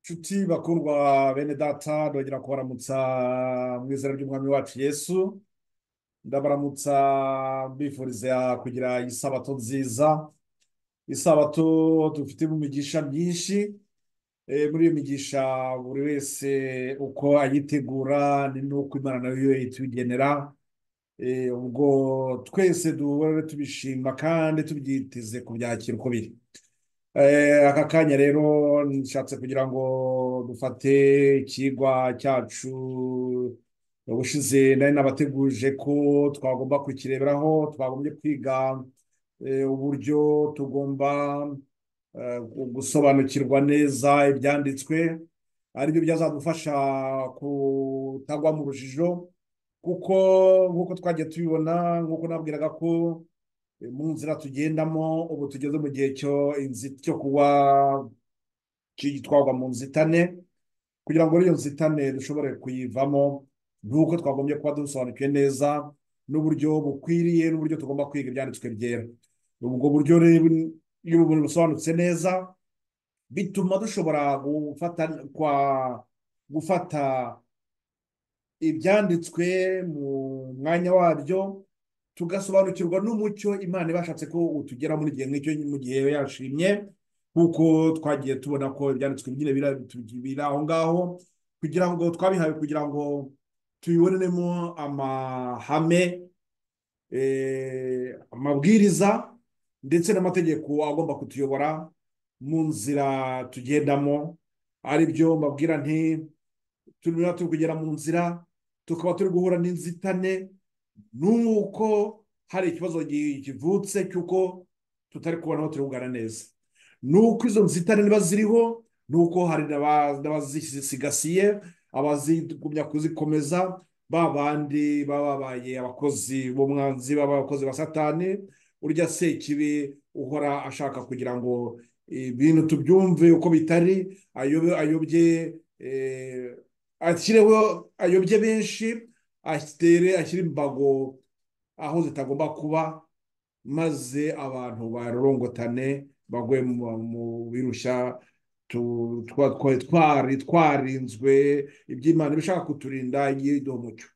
nshuti bakundwa bene data ndongera kubaramutsa mu izina ry'umwami wacu yesu ndabaramutsa mbifuriza kugira isabato nziza isabato dufitemo imigisha myinshi Eh, muri iyo migisha buri wese uko ayitegura ni n'uko imana nayo itugenera Eh, ubwo twese duhore tubishima kandi tubyiteze kubyakira uko biri Eh, aka kanya rero nshatse kugira ngo dufate ikigwa cyacu ubushize nari nabateguje ko twagomba kukireberaho twagombye kwiga eh, uburyo tugomba eh, gusobanukirwa neza ibyanditswe aribyo byazadufasha kutagwa mu rujijo kuko nk'uko twagiye tubibona nk'uko nabwiraga ko mu nzira tugendamo ubu tugeze mu gihe cyo inzi- cyo kuba gitwarwa mu nzitane kugira ngo iyo nzitane dushobore kuyivamo nk'uko twagombye kuba dusobanukiwe neza n'uburyo bukwiriye n'uburyo tugomba kwiga ibyanditswe byera ubwo buryo rero iyo ubu busobanutse neza bituma dushobora gufata kwa gufata ibyanditswe mu mwanya wabyo tugasobanukirwa n'umucyo imana ibashatse ko utugera muri gihe nk'icyo mu gihe yashimye nk'uko twagiye tubona ko ibyanditswe nyine bira- tu- biri aho ngaho kugira ngo twabihawe kugira ngo tubibonemo amahame eh, amabwiriza ndetse n'amategeko agomba kutuyobora mu nzira tugendamo aribyo mbabwira nti turimo turi kugera mu nzira tukaba turi guhura n'inzitane nuko hari ikibazo gi- kivutse cy'uko tutari kubona aho turungana neza nuko izo nzitane niba ziriho nuko hari n'aba- n'abazisigasiye abazigumya kuzikomeza ba bandi baba babaye abakozi b'umwanzi baba abakozi ba satani urya sekibi uhora ashaka kugira ngo ibintu tubyumve uko bitari ayobe- ayobye eh, ashyireho ayobye benshi atere ashyira imbago aho zitagomba kuba maze abantu barorongotane bagwe mu- mu birushya tu- twa- twa- twari twarinzwe iby'imana ibishaka kuturinda yiduha umucyo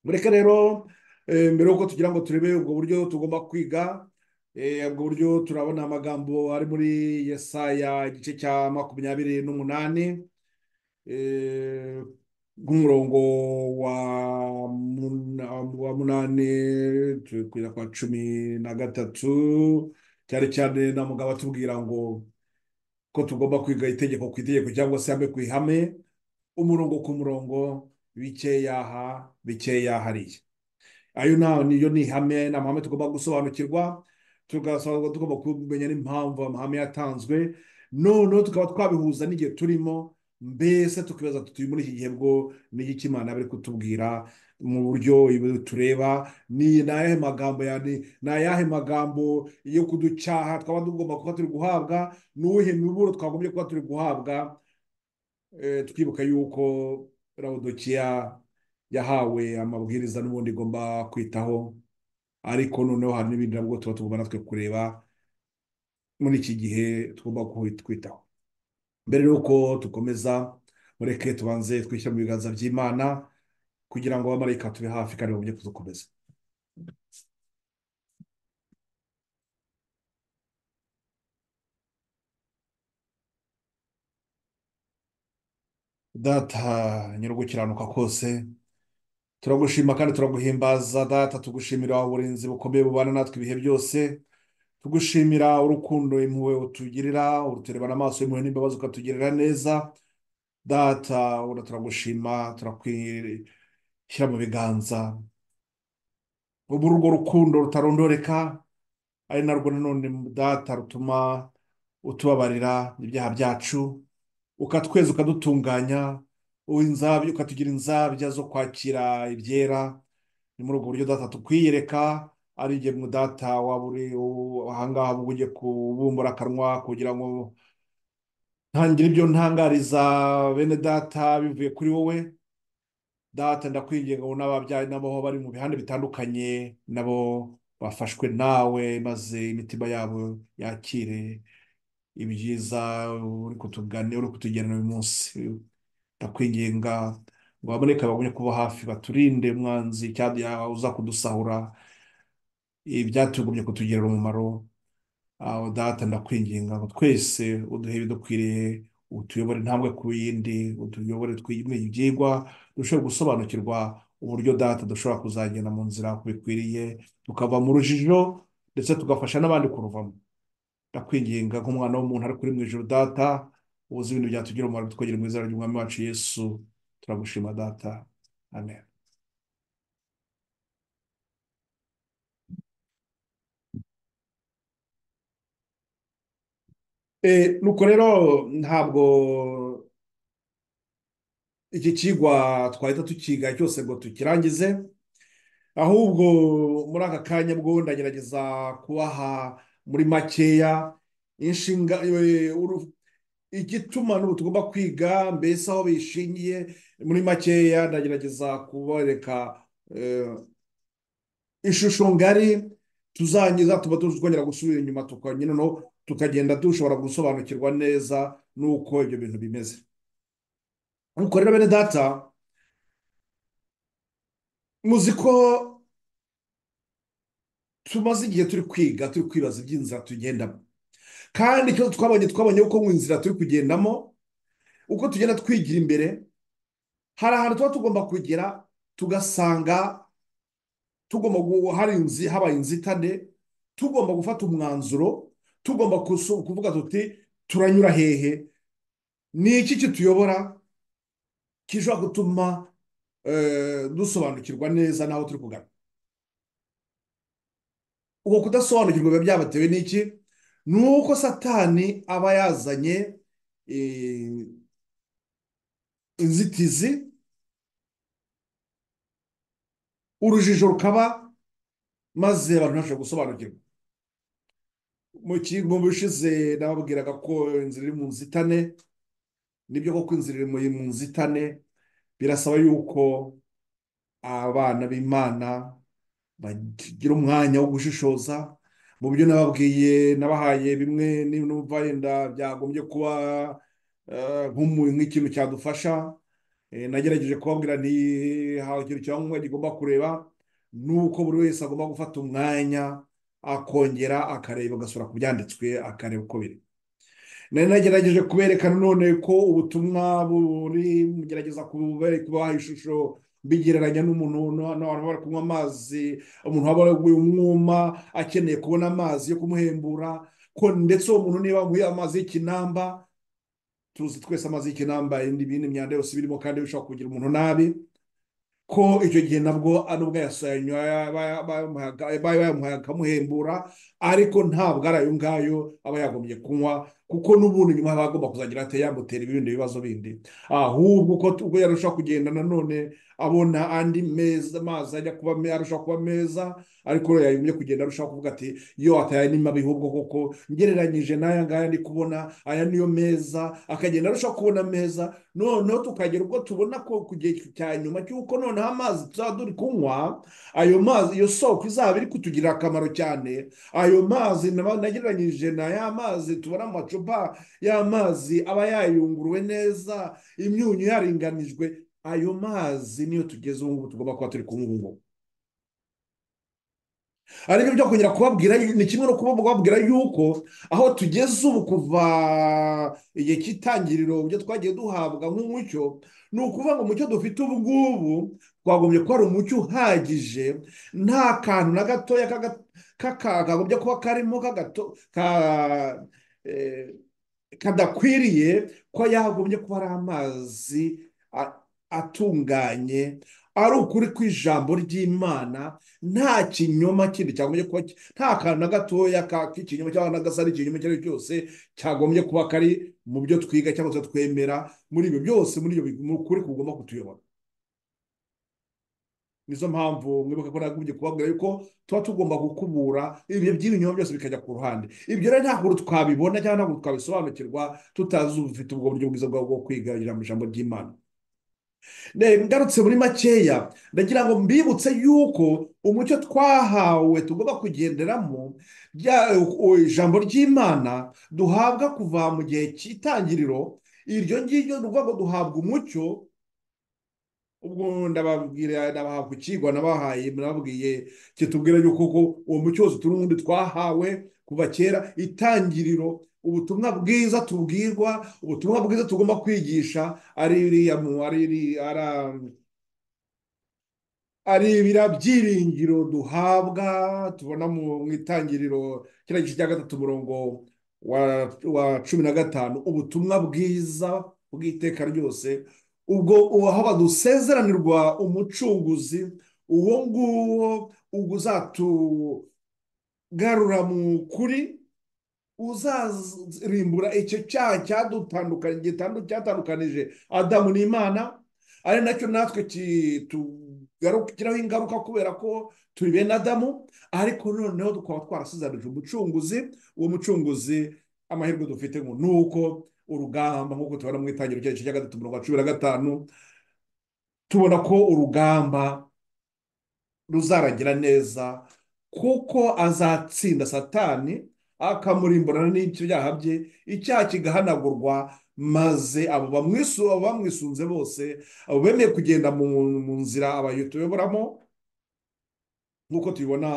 mureke rero eh, mbere y'uko tugira ngo turebe ubwo buryo tugomba kwiga eh, ubwo buryo turabona amagambo ari muri yesaya igice cya makumyabiri n'umunani eh, nk'umurongo wa muna- wa munani tukwira kwa cumi na gatatu cyane cyane na mugabo atubwira ngo ko tugomba kwiga itegeko ku itegeko cyangwa se ihame ku ihame umurongo ku murongo bikeya aha bikeya hariya ayo na- niyo ni ihame ni amahame tugomba gusobanukirwa tugasobanukirwa tugomba kumenya n'impamvu amahame yatanzwe noneho tukaba twabihuza n'igihe turimo mbese tukibaza tutuye muri iki gihe bwo n'igiki imana bari kutubwira mu buryo ibi tureba ni ni ayahe magambo ya- ni ni ayahe magambo yo kuducyaha twaba tugomba kuba turi guhabwa n'uwuhe miburo twagombye kuba turi guhabwa Eh, twibuka yuko laodikiya yahawe amabwiriza n'ubundi igomba kwitaho ariko noneho hari n'ibindi nabwo tuba tugomba natwe kureba muri iki gihe tugomba kuhi- kwitaho mbere y'uko tukomeza mureke tubanze twishyire mu biganza by'imana kugira ngo abamarayika tube hafi kandi babone kudukomeza data nyir'ugukiranuka kose turagushima kandi turaguhimbaza data tugushimira uburinzi bukomeye bubana natwe ibihe byose tugushimira urukundo impuhwe utugirira uruturebana amaso y'impuhwe n'imbabazi ukatugirira neza data ubona turagushima turakwishyira mu biganza ubu urwo rukundo rutarondoreka ari narwo nanone data rutuma utubabarira ibyaha byacu ukatweza ukadutunganya uha inzabya ukatugira inzabya zo kwakira ibyera ni muri ubwo buryo data tukwiyereka ari ingemwe data waba uri u- ahangaha ubwo ugiye kubumbura akanwa kugira ngo ntangire ibyo ntangariza bene data bivuye kuri wowe data ndakwinginga ngo n'ababyaye n'abo bari mu bihande bitandukanye nabo bafashwe nawe maze imitima yabo yakire ibyiza uri kutuganira uri kutugirana uyu munsi ndakwinginga ngo haboneke abagumye kuba hafi baturinde umwanzi cyangwa uza kudusahura ibyatugumye kutugirira umumaro aho data ndakwinginga ngo twese uduhe ibidukwiriye utuyobore intambwe ku yindi utuyobore twimwe ibyigwa turusheho gusobanukirwa uburyo data dushobora kuzagenda mu nzira bikwiriye tukava mu rujijo ndetse tugafasha n'abandi kuruvamo ndakwinginga nk'umwana w'umuntu ariko uri mu ijoro data uzi ibintu byatugira umumaro twegera mu izina ry'umwami wacu yesu turagushima data amen nuko rero ntabwo iki kigwa twahita tukiga cyose ngo tukirangize ahubwo muri aka kanya bwo ndagerageza kubaha muri makeya inshinga igituma n'ubu tugomba kwiga mbese aho bishingiye muri makeya ndagerageza kubereka ishusho ngari tuzangiza tuba twongera gusubira inyuma tukongera noneho tukagenda dushobora gusobanukirwa neza n'uko ibyo bintu bimeze nuko rero bene data muzi ko tumaze igihe turi kwiga turi kwibaza iby'inzira tugendamo kandi icyo twabonye twabonye uko mu nzira turi kugendamo uko tugenda twigira imbere hari ahantu tuba tugomba kugera tugasanga tugomba hari habaye inzitane tugomba gufata umwanzuro tugomba kuvuga tuti turanyura hehe ni iki kituyobora gishobora gutuma dusobanukirwa neza n'aho turi kugana uko kudasobanukirwa biba byabatewe n'iki ni uko satani aba yazanye inzitizi urujijo rukaba maze abantu ntashobora gusobanukirwa mu kigo bishize nababwiraga ko inzira iri mu nzitane nibyo koko inzira iri mu nzitane birasaba yuko abana b'imana bagira umwanya wo gushishoza mu byo nababwiye nabahaye bimwe n'umva yenda byagombye kuba nk'ikintu cyadufasha nagerageje kubabwira nti hawe ikintu cyangwa gigomba kureba ni uko buri wese agomba gufata umwanya akongera akareba agasura ku byanditswe akareba uko biri nari nagerageje kubereka none ko ubutumwa buri mugerageza kubaha ishusho bigereranya n'umuntu n'abantu bari kunywa amazi umuntu waba waguye umwuma akeneye kubona amazi yo kumuhembura ko ndetse uwo muntu niba waguye amazi y'ikinamba tuzi twese amazi y'ikinamba n'ibindi myanda yose birimo kandi bishobora kugira umuntu nabi ko icyo gihe nabwo ari ubwo bayamuhaye akamuhembura ariko ntabwo ari ayo ngayo aba yagombye kunywa kuko n'ubundi nyuma aba agomba kuzagira ati yamutera ibindi bibazo bindi ahubwo uko ubwo yarushaho kugenda nanone abona andi meza amazi ajya kuba arushaho kuba meza ariko yagombye kugenda arushaho kuvuga ati yo ataya ni mabi ahubwo koko ngereranyije n'aya ngaya ndi kubona aya niyo meza akagenda arushaho kubona meza noneho tukagera ubwo tubona ko ku gihe cya nyuma cy'uko noneho amazi tuzaba turi kunywa ayo mazi iyo soko izaba iri kutugirira akamaro cyane ayo mazi nagereranyije na ya mazi tubona mu macupa y'amazi aba yayunguruwe neza imyunyu yaringanijwe ayo mazi niyo tugeze ubu ngubu tugomba kuba turi kunywa ubu ngubu ariko byo kongera kubabwira ni kimwe no kubabwira yuko aho tugeze ubu kuva igihe cy'itangiriro ibyo twagiye duhabwa nk'umucyo ni ukuvuga ngo umucyo dufite ubu ngubu twagombye kuba ari umucyo uhagije nta kantu na gatoya kakagombye kuba karimo kadakwiriye ko yagombye kuba ari amazi atunganye ari ukuri ku ijambo ry'imana nta kinyoma kindi cyagombye kuba nta kantu na gatoya k'ikinyoma cyangwa n'agasari ikinyoma icyo ari cyo cyose cyagombye kuba kari mu byo twiga cyangwa se twemera muri ibyo byose muri ibyo kuri kugomba kutuyobora nizo mpamvu mwibuka ko nagumye kubabwira yuko tuba tugomba gukubura ibihe by'ibinyoma byose bikajya ku ruhande ibyo rero ntabwo twabibona cyangwa ntabwo twabisobanukirwa tutazi ubufite ubwo buryo bwiza bwo kwiga ijambo ry'imana ngarutse muri makeya ndagira ngo mbibutse yuko umucyo twahawe tugomba kugenderamo rya- u- ijambo ry'imana duhabwa kuva mu gihe cy'itangiriro iryo ngiryo ni ukuvuga ngo duhabwa umucyo ubwo ndababwira ndabaha kukigwa nabahaye nababwiye kitubwira yuko ko uwo mucyo wose turi ubundi twahawe kuva kera itangiriro ubutumwa bwiza tubwirwa ubutumwa bwiza tugomba kwigisha ari iriya mu ari iri- ara- ari ibira byiringiro duhabwa tubona mu mu itangiriro kiriya gice cya gatatu umurongo wa wa cumi na gatanu ubutumwa bwiza bw'iteka ryose ubwo uwaha dusezeranirwa umucunguzi uwo nguwo ubwo uzatugarura mu kuri uzarimbura icyo cyaha cyadutandukanye gitandu- cyatandukanije adamu n'imana ari nacyo natwe kitugiraho ingaruka kubera ko turi bene adamu ariko noneho tukaba twarasezeranyije umucunguzi uwo mucunguzi amahirwe dufite ngo ni uko urugamba nk'uko tubona mu itangiriro cy'igice cya gatatu mirongo cumi na gatanu tubona ko urugamba ruzarangira neza kuko azatsinda satani akamurimburana n'ibyaha bye icyaha kigahanagurwa maze abo bamwisu abo bamwisunze bose abo bemeye kugenda mu mu nzira abayo tuyoboramo nk'uko tubibona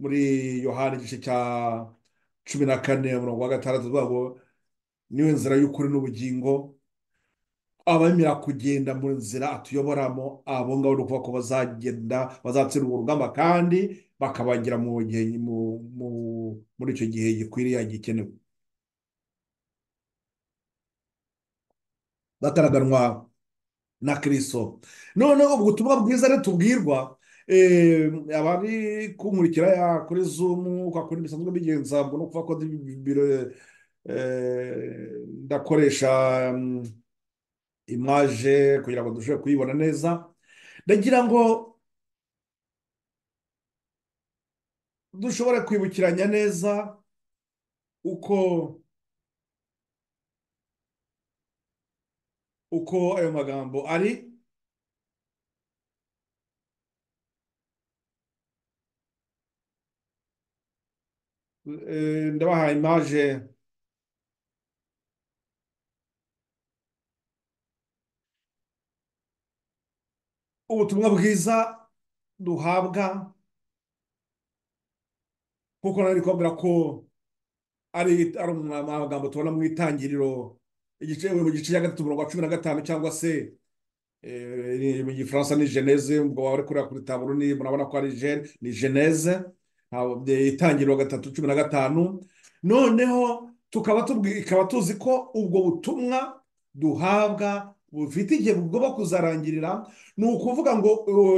muri yohani igice cya cumi na kane umurongo wa gatandatu tuvuga ngo niwe nzira y'ukuri n'ubugingo abemera kugenda mu nzira atuyoboramo abo ngabo ni ukuvuga ko bazagenda bazatsinda urwo rugamba kandi bakabagera mu gihe mu- mu- muri icyo gihe gikwiriye gikenewe bataraganwa na kirisito noneho ubwo ubutumwa bwiza rero tubwirwa eh, abari kunkurikira ya kuri zumu kwa kundi bisanzwe bigenza ngo no kuvuga ko ndi- biro, eh, ndakoresha mm, imaje kugira ngo dushobore kuyibona neza ndagira ngo dushobore kwibukiranya neza uko uko ayo magambo ari eh, ndabaha imaje ubutumwa bwiza duhabwa kuko nari kubabwira ko ari ari amagambo tubona mu itangiriro igice mu gice cya gatatu umurongo wa cumi na gatanu cyangwa se eh, ni- mu gifaransa ni geneze ubwo waba uri kureba kuri taburo ni murabona ko ari gen ni geneze ntabwo- de- itangiriro gatatu cumi na gatanu noneho tukaba tubwi- ikaba tuzi ko ubwo butumwa duhabwa bufite igihe bugomba kuzarangirira ni ukuvuga ngo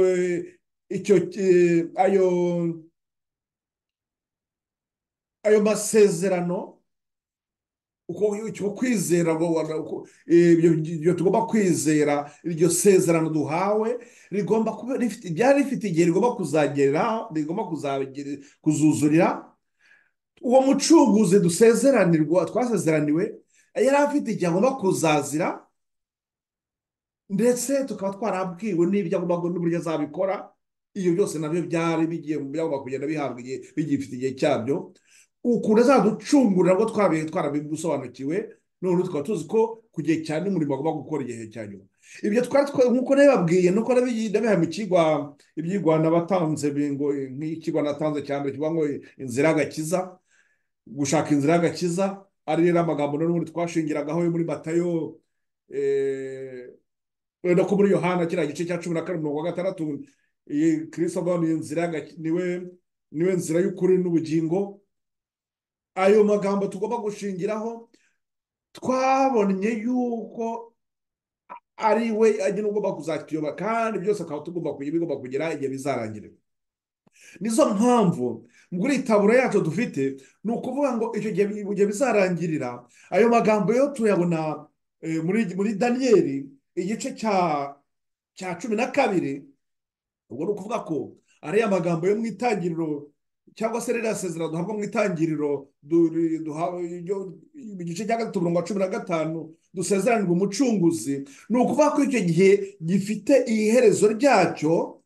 eh, icyo eh, ayo ayo masezerano uko icyo kwizera ngo wa- uko- ibyo ibyo tugomba kwizera iryo sezerano duhawe rigomba kuba rifite byari rifite igihe rigomba kuzagera rigomba kuzagira- kuzuzurira uwo mucunguzi dusezeranirwa twasezeraniwe yari afite igihe agomba kuzazira ndetse tukaba twarabwiwe n'ibyo agomba gu- n'uburyo azabikora ibyo byose nabyo byari bigiye byagomba kugenda bihabwa igihe bigifite igihe cyabyo ukuntu azaducungurira ngo twabihe twarabisobanukiwe none tukaba tuzi ko ku gihe cya n'umurimo agomba gukora igihe cya nyuma ibyo twari twa- nk'uko nabibabwiye nuko nabi- nabihaye mu kigwa ibyigwa nabatanze bi- ngo nk'ikigwa natanze cya mbere kivuga ngo inzira y'agakiza gushaka inzira y'agakiza ari rero amagambo n'ubundi twashingiragaho yo muri matayo eh, wenda ko muri yohana kiriya gice cya cumi na kane mirongo gatandatu iyi kirisito avuga ngo ni inzira y'agakiza niwe niwe nzira y'ukuri n'ubugingo ayo magambo tugomba gushingiraho twabonye yuko ari we agena ugomba kuzatuyoba kandi byose akaba tugomba kugira bigomba kugira igihe bizarangira nizo mpamvu muri iyi taburo yacu dufite ni ukuvuga ngo icyo gihe bi- igihe bizarangirira ayo magambo yo tuyabona eh, muri muri daniyeli igice cya cya cumi na kabiri ubwo ni ukuvuga ko ariya magambo yo mu itangiriro cyangwa se ririya sezerano duhabwa mu itangiriro du- duha- yo- mu gice cya gatatu umurongo wa cumi na gatanu dusezeranirwa umucunguzi ni ukuvuga ko icyo gihe gifite iherezo ryacyo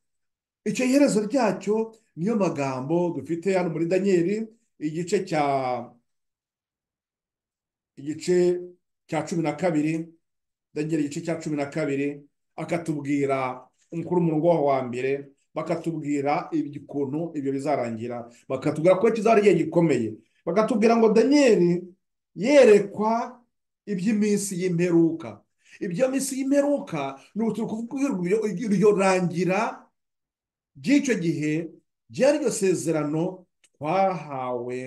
icyo iherezo ryacyo niyo magambo dufite hano muri danyeri igice cya igice cya cumi na kabiri danyeri igice cya cumi na kabiri akatubwira umukuru umurongo waho wa mbere bakatubwira ukuntu ibyo bizarangira bakatubwira ko kizaba ari igihe gikomeye bakatubwira ngo danyeri yerekwa iby'iminsi y'imperuka ibyo minsi y'imperuka ni ukuvuga iryo rangira by'icyo gihe ryari iryo sezerano twahawe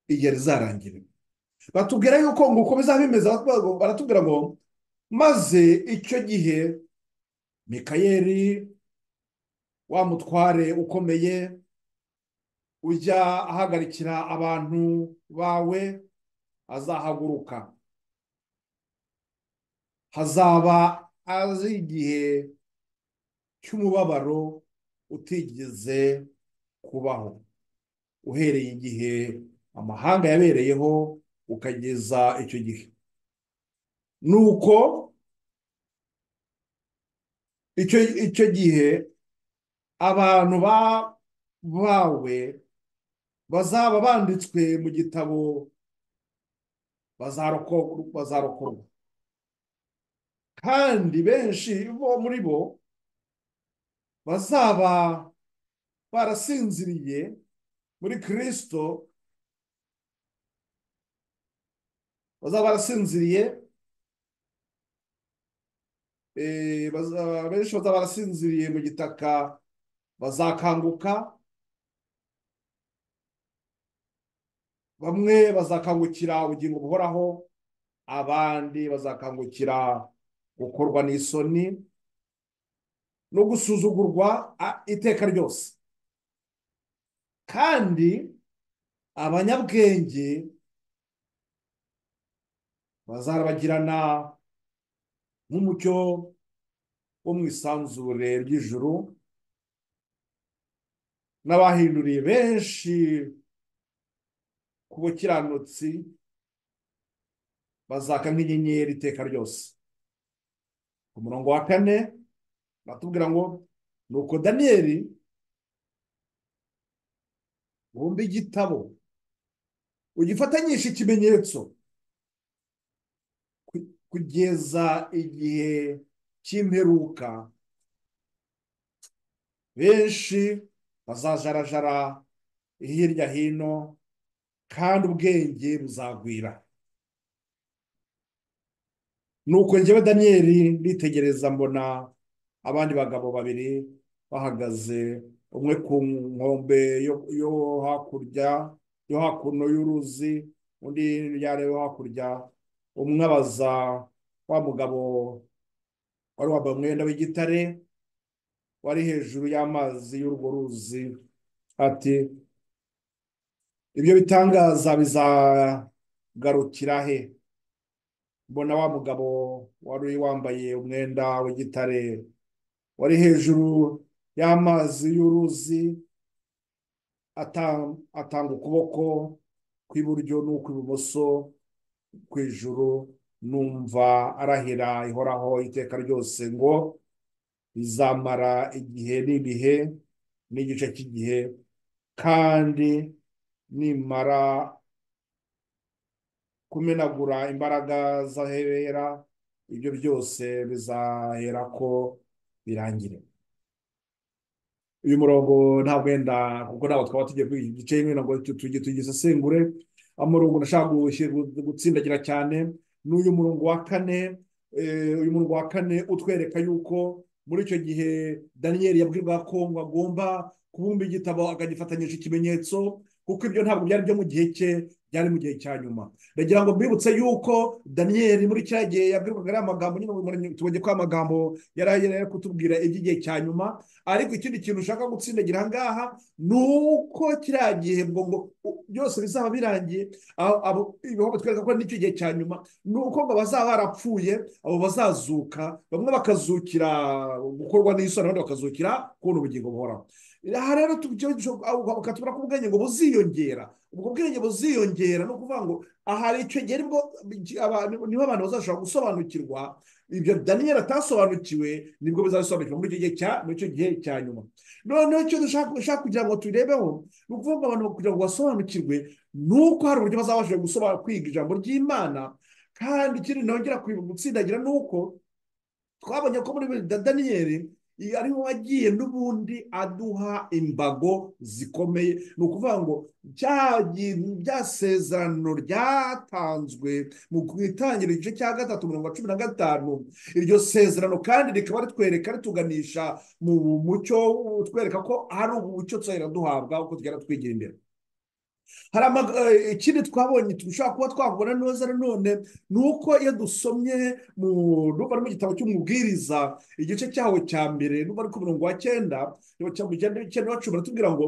igihe rizarangira batubwira yuko ngo uko bizaba bimeze baratubwira ngo maze icyo gihe mikayeli wa mutware ukomeye ujya ahagarikira abantu bawe azahaguruka hazaba azi igihe cy'umubabaro utigeze kubaho uhereye igihe amahanga yabereyeho ukageza icyo gihe ni uko icyo gihe abantu bawe bazaba banditswe mu gitabo bazarokorwa kandi benshi bo muri bo bazaba barasinziriye muri kirisito bazaba barasinziriye benshi bazaba barasinziriye mu gitaka bazakanguka bamwe bazakangukira ubugingo buhoraho abandi bazakangukira gukorwa n'isoni no gusuzugurwa iteka ryose kandi abanyabwenge bazarabagirana nk'umucyo wo mu isanzure ry'ijuru n'abahinduriye benshi ku bukiranutsi bazaka nk'inyenyeri iteka ryose ku murongo wa kane batubwira ngo ni uko daniyeli wumva igitabo ugifatanyisha ikimenyetso kugeza igihe cy'imperuka benshi bazajarajara hirya hino kandi ubwenge buzagwira ni uko njyewe daniyeli nitegereza mbona abandi bagabo babiri bahagaze umwe ku nkombe yo hakurya yo hakuno y'uruzi undi yari yo hakurya umwe abaza wa mugabo wari wambaye umwenda w'igitare wari hejuru y'amazi y'urwo ruzi ati ibyo bitangaza bizagarukira he mbona wa mugabo wari wambaye umwenda w'igitare wari hejuru y'amazi y'uruzi atanga ukuboko kw'iburyo n'ukw'ibumoso ku ijuru numva arahira ihoraho iteka ryose ngo bizamara igihe n'ibihe n'igice cy'igihe kandi nimara kumenagura imbaraga z'ahera ibyo byose bizahera ko birangire uyu murongo ntabwo wenda kuko ntabwo twaba tugiye kuri iki gice ntabwo tugisesengure umurongo nashaka gutsindagira cyane ni uyu murongo wa kane uyu murongo wa kane utwereka yuko muri icyo gihe daniyeli yabwirwa ko ngo agomba kubumba igitabo akagifatanyisha ikimenyetso kuko ibyo ntabwo byari byo mu gihe cye byari mu gihe cya nyuma ndagira ngo mbibutse yuko daniyeli muri cya gihe yabwirwaga ariya magambo nyine tubonye ko amagambo yari agenewe kutubwira iby'igihe cya nyuma ariko ikindi kintu ushaka gutsindagira aha ngaha ni uko kiriya gihe ngo byose bizaba birangiye ibihugu batwereka ko n'icyo gihe cya nyuma ni uko ngo bazaba barapfuye abo bazazuka bamwe bakazukira gukorwa n'isoni abandi bakazukira kubona ubugingo buhoraho aha rero ukatubona ko ubwenge ngo buziyongera ubwo bwenge buziyongera ni ukuvuga ngo aha icyo gihe niho abantu bazashobora gusobanukirwa ibyo daniyeli atasobanukiwe nibwo bizabisobanukirwa muri icyo gihe cya muri icyo gihe cya nyuma noneho icyo dushaka kugira ngo turebeho ni ukuvuga ngo abantu kugira ngo basobanukirwe ni uko hari uburyo bazabashije gusobanura kwiga ijambo ry'imana kandi ikindi nongera gutsindagira ni uko twabonye ko muri daniyeli ariho wagiye n'ubundi aduha imbago zikomeye ni ukuvuga ngo bya sezerano ryatanzwe mu itangira igice cya gatatu mirongo cumi na gatanu iryo sezerano kandi rikaba ritwereka rituganisha mu mucyo twereka ko hari umucyo tuzahera duhabwa uko tugenda twigira imbere hari ikindi twabonye dushobora kuba twabona neza nanone ni uko iyo dusomye mu ruba mu gitabo cy'umubwiriza igice cyaho cya mbere ruba ari ku murongo wa cyenda cyenda cumi baratubwira ngo